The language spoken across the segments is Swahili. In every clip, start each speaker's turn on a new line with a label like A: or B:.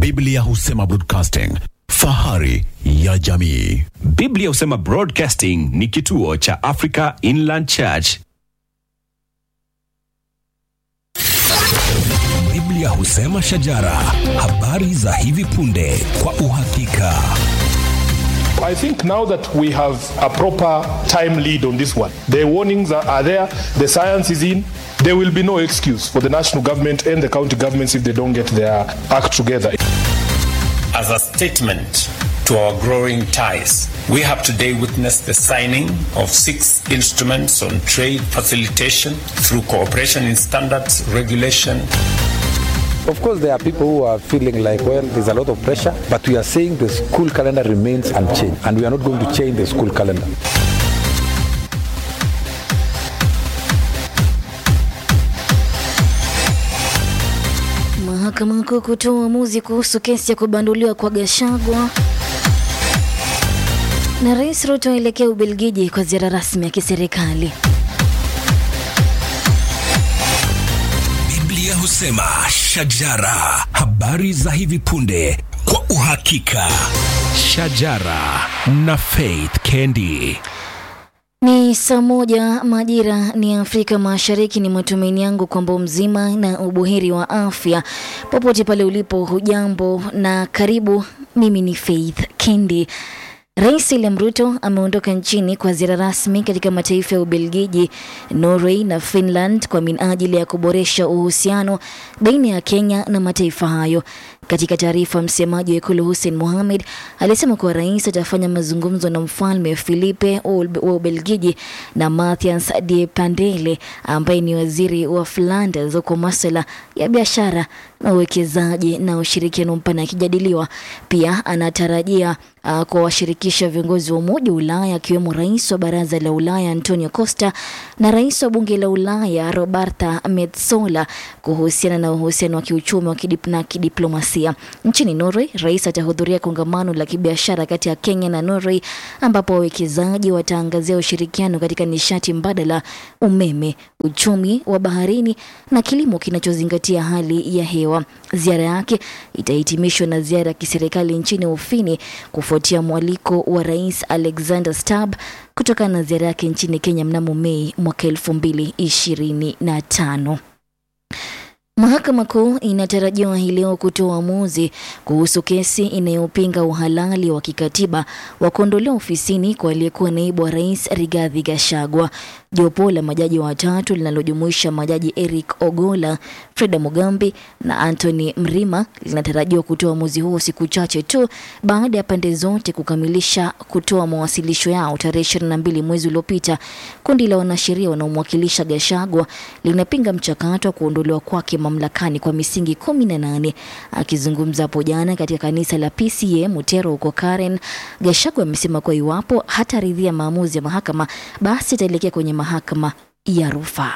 A: Biblia husema broadcasting, fahari ya jamii.
B: Biblia husema Broadcasting ni kituo cha Africa Inland Church.
C: Biblia husema shajara, habari za hivi punde kwa uhakika.
D: I think now that we have a proper time lead on this one, the warnings are, are there, the science is in, there will be no excuse for the national government and the county governments if they don't get their act together.
E: As a statement to our growing ties, we have today witnessed the signing of six instruments on trade facilitation through cooperation in standards, regulation,
F: Of course, there are people who are feeling like, well, there's a lot of pressure, but we are saying the school calendar remains unchanged, and we are not going to change the school calendar.
G: Mahakama Kuu kutoa uamuzi kuhusu kesi ya kubanduliwa kwa Gashagwa. Na Rais Ruto aelekea Ubelgiji kwa ziara rasmi ya kiserikali.
C: Biblia husema shajara, habari za hivi punde kwa uhakika.
B: Shajara na Faith Kendi.
G: Ni saa moja majira ni Afrika Mashariki. Ni matumaini yangu kwamba mzima na ubuheri wa afya popote pale ulipo. Hujambo na karibu. Mimi ni Faith Kendi. Rais William Ruto ameondoka nchini kwa ziara rasmi katika mataifa ya Ubelgiji, Norway na Finland kwa minajili ya kuboresha uhusiano baina ya Kenya na mataifa hayo. Katika taarifa, msemaji wa ikulu Hussein Mohamed alisema kuwa rais atafanya mazungumzo na mfalme Filipe wa Ubelgiji na Mathias de Pandele ambaye ni waziri wa Flanders kwa masuala ya biashara na uwekezaji na ushirikiano mpana yakijadiliwa. Pia anatarajia uh, kuwashirikisha viongozi wa Umoja wa Ulaya akiwemo rais wa Baraza la Ulaya Antonio Costa na rais wa Bunge la Ulaya Roberta Metsola kuhusiana na uhusiano wa kiuchumi wa kidip na kidiplomasia. Nchini Norway, rais atahudhuria kongamano la kibiashara kati ya Kenya na Norway ambapo wawekezaji wataangazia ushirikiano katika nishati mbadala, umeme, uchumi wa baharini na kilimo kinachozingatia hali ya hewa. Ziara yake itahitimishwa na ziara ya kiserikali nchini Ufini kufuatia mwaliko wa Rais Alexander Stubb kutokana na ziara yake nchini Kenya mnamo Mei mwaka elfu mbili ishirini na tano. Mahakama Kuu inatarajiwa hii leo kutoa uamuzi kuhusu kesi inayopinga uhalali wa kikatiba wa kuondolewa ofisini kwa aliyekuwa naibu wa rais Rigathi Gachagua. Jopo la majaji watatu linalojumuisha majaji Eric Ogola, Freda Mugambi na Anthony Mrima linatarajiwa kutoa uamuzi huo siku chache tu baada ya pande zote kukamilisha kutoa mawasilisho yao tarehe ishirini na mbili mwezi uliopita. Kundi la wanasheria wanaomwakilisha Gachagua linapinga mchakato wa kuondolewa kwake mamlakani kwa misingi kumi na nane. Akizungumza hapo jana katika kanisa la PCA Mutero huko Karen, Gachagua amesema kuwa iwapo hataridhia maamuzi ya mahakama, basi itaelekea kwenye mahakama ya rufaa.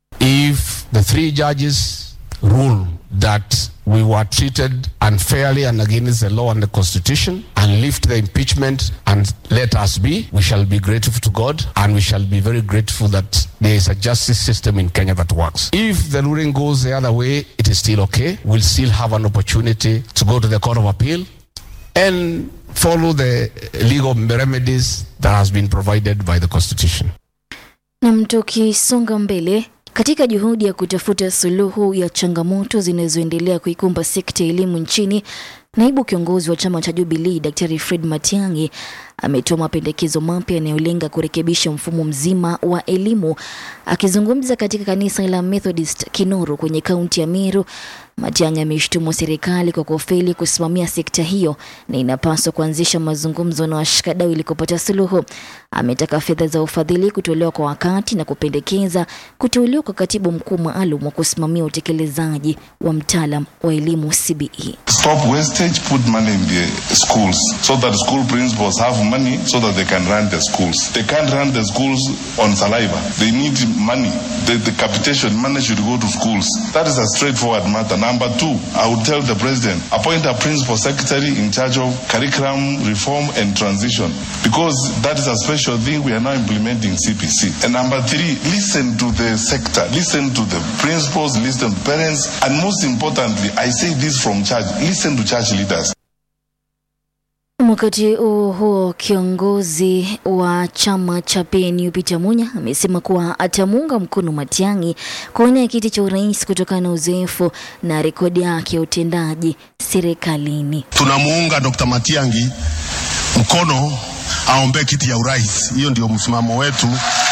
H: if the three judges rule that we were treated unfairly and against the law and the constitution and lift the impeachment and let us be, we shall be grateful to God and we shall be very grateful that there is a justice system in Kenya that works. If the ruling goes the other way, it is still okay. We'll still have an opportunity to go to the Court of Appeal and follow the legal remedies that has been provided by the constitution.
G: Nam, tukisonga mbele katika juhudi ya kutafuta suluhu ya changamoto zinazoendelea kuikumba sekta ya elimu nchini, naibu kiongozi wa chama cha Jubilee Daktari Fred Matiang'i ametoa mapendekezo mapya yanayolenga kurekebisha mfumo mzima wa elimu. Akizungumza katika kanisa la Methodist Kinoro kwenye kaunti ya Meru, Matiang'i ameshtumu serikali kwa kufeli kusimamia sekta hiyo na inapaswa kuanzisha mazungumzo na washikadau ili kupata suluhu. Ametaka fedha za ufadhili kutolewa kwa wakati na kupendekeza kuteuliwa kwa katibu mkuu maalum wa kusimamia utekelezaji wa mtaalam wa elimu CBE.
I: Stop wastage, put money in the schools so that school principals have money so that they can run the schools. They can't run the schools on saliva. They need money. The, the capitation money should go to schools. That is a straightforward matter. Number two, I would tell the president, appoint a principal secretary in charge of curriculum reform and transition because that is a special thing we are now implementing CPC. And number three, listen to the sector, listen to the principals, listen to parents, and most importantly, I say this from church, listen to church leaders.
G: Wakati huo huo, kiongozi wa chama cha PNU Peter Munya amesema kuwa atamuunga mkono Matiang'i kuwania kiti cha urais kutokana na uzoefu na rekodi yake ya utendaji serikalini.
J: tunamuunga Dr. Matiang'i mkono aombee kiti ya urais. Hiyo ndio msimamo wetu,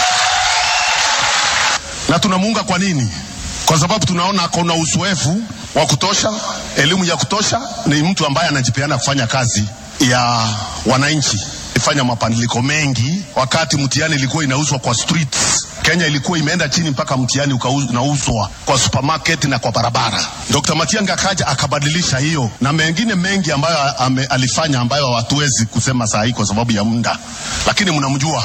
J: na tunamuunga kwa nini? Kwa sababu tunaona ako na uzoefu wa kutosha, elimu ya kutosha, ni mtu ambaye anajipeana kufanya kazi ya wananchi, ifanya mabadiliko mengi. Wakati mtihani ilikuwa inauzwa kwa streets, Kenya ilikuwa imeenda chini mpaka mtihani unauzwa kwa supermarket na kwa barabara. Dr. Matiang'i akaja akabadilisha hiyo na mengine mengi ambayo ame, alifanya ambayo hatuwezi kusema saa hii kwa sababu ya muda, lakini mnamjua.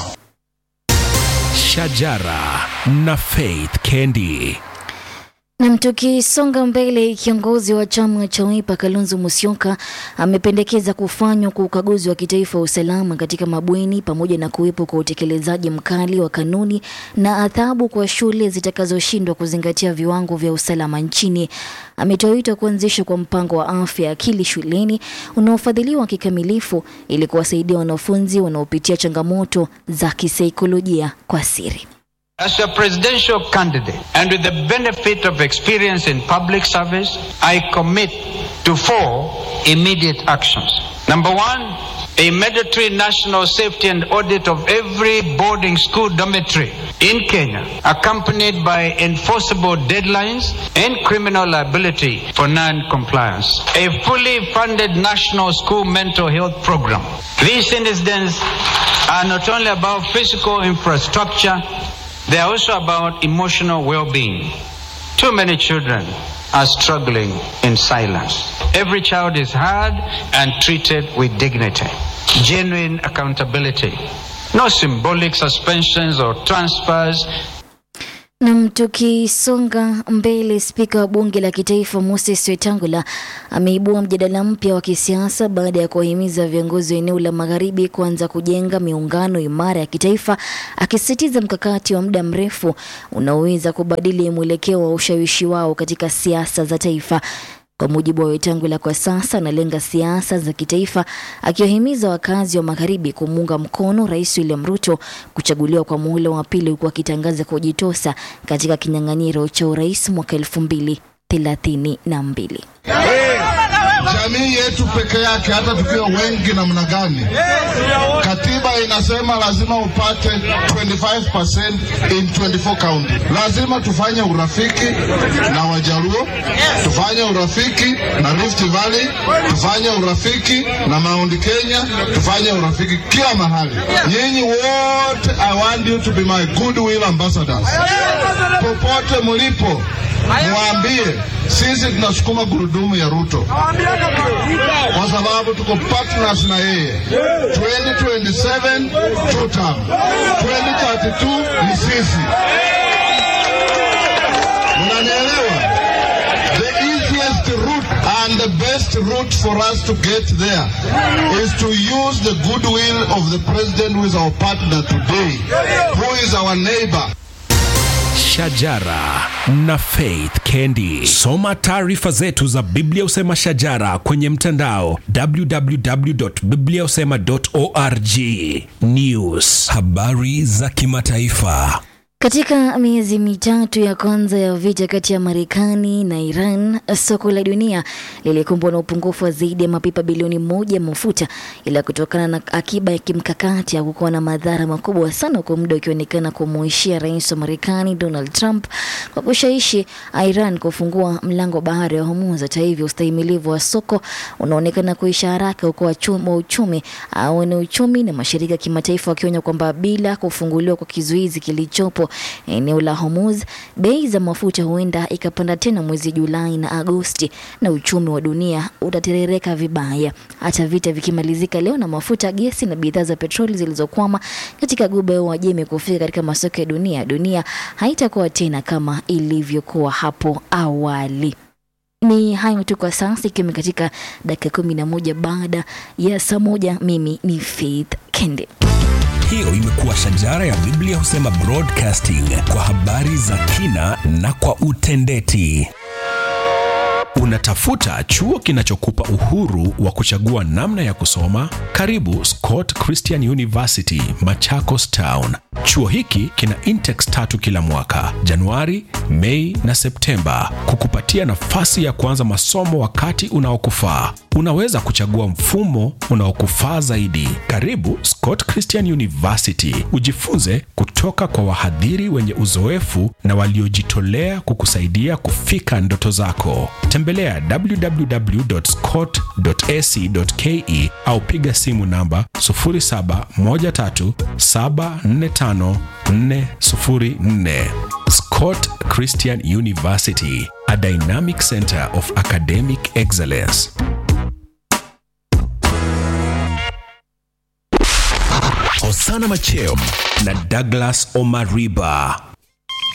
B: Shajara na Faith Kendi.
G: Na tukisonga mbele, kiongozi wa chama cha Wiper Kalonzo Musyoka amependekeza kufanywa kwa ukaguzi wa kitaifa wa usalama katika mabweni pamoja na kuwepo kwa utekelezaji mkali wa kanuni na adhabu kwa shule zitakazoshindwa kuzingatia viwango vya usalama nchini. Ametoa wito wa kuanzishwa kwa mpango wa afya ya akili shuleni unaofadhiliwa kikamilifu ili kuwasaidia wanafunzi wanaopitia changamoto za kisaikolojia kwa siri.
K: As a presidential candidate and with the benefit of experience in public service, I commit to four immediate actions. Number one, a mandatory national safety and audit of every boarding school dormitory in Kenya, accompanied by enforceable deadlines and criminal liability for non-compliance. A fully funded national school mental health program. These incidents are not only about physical infrastructure, they are also about emotional well-being. Too many children are struggling in silence. Every child is heard and treated with dignity. Genuine accountability. No symbolic suspensions or transfers.
G: Nam, tukisonga mbele, spika wa bunge la kitaifa Moses Wetangula ameibua mjadala mpya wa kisiasa baada ya kuwahimiza viongozi wa eneo la magharibi kuanza kujenga miungano imara ya kitaifa, akisisitiza mkakati wa muda mrefu unaoweza kubadili mwelekeo wa ushawishi wao katika siasa za taifa. Kwa mujibu wa Wetangula, kwa sasa analenga siasa za kitaifa, akiwahimiza wakazi wa magharibi kumuunga mkono Rais William Ruto kuchaguliwa kwa muhula wa pili, huku akitangaza kujitosa katika kinyang'anyiro cha urais mwaka elfu mbili thelathini na mbili.
L: Jamii yetu peke yake, hata tukiwa wengi namna gani, katiba inasema lazima upate 25% in 24 county. Lazima tufanye urafiki na Wajaluo, tufanye urafiki na Rift Valley, tufanye urafiki na Mount Kenya, tufanye urafiki kila mahali. Nyinyi wote, I want you to be my goodwill ambassadors. Popote mlipo, mwambie sisi tunasukuma gurudumu ya Ruto kwa sababu tuko partners na yeye. 2027 two term, 2032 ni sisi. Mnanielewa? The easiest route and the best route for us to get there is to use the goodwill of the president who is our partner today, who is our neighbor.
B: Shajara na Faith Kendi. Soma taarifa zetu za Biblia Usema Shajara kwenye mtandao www.bibliausema.org. News, habari za kimataifa.
G: Katika miezi mitatu ya kwanza ya vita kati ya Marekani na Iran, soko la dunia lilikumbwa na upungufu wa zaidi ya mapipa bilioni moja ya mafuta, ila kutokana na akiba ya kimkakati hakukuwa na madhara makubwa sana, kwa muda ukionekana kumuishia rais wa Marekani Donald Trump kwa kushawishi Iran kufungua mlango wa bahari wa Hormuz. Hata hivyo, ustahimilivu wa soko unaonekana kuisha haraka, huko wachumi wa uchumi au ni uchumi na mashirika ya kimataifa wakionya kwamba bila kufunguliwa kwa kizuizi kilichopo eneo la Hormuz, bei za mafuta huenda ikapanda tena mwezi Julai na Agosti na uchumi wa dunia utaterereka vibaya. Hata vita vikimalizika leo na mafuta, gesi na bidhaa za petroli zilizokwama katika Ghuba ya Uajemi kufika katika masoko ya dunia, dunia haitakuwa tena kama ilivyokuwa hapo awali. Ni hayo tu kwa sasa, ikiwa katika dakika kumi na moja baada ya saa moja. Mimi ni Faith Kende.
C: Hiyo imekuwa shajara ya Biblia husema broadcasting kwa habari za kina na kwa utendeti.
B: Unatafuta chuo kinachokupa uhuru wa kuchagua namna ya kusoma? Karibu Scott Christian University, Machakos Town. Chuo hiki kina intex tatu kila mwaka, Januari, Mei na Septemba, kukupatia nafasi ya kuanza masomo wakati unaokufaa. Unaweza kuchagua mfumo unaokufaa zaidi. Karibu Scott Christian University, ujifunze kutoka kwa wahadhiri wenye uzoefu na waliojitolea kukusaidia kufika ndoto zako. Tembelea www.scott.ac.ke au piga simu namba 0713745404. Scott Christian University, a dynamic center of academic excellence.
C: Hosana Macheo
B: na Douglas Omariba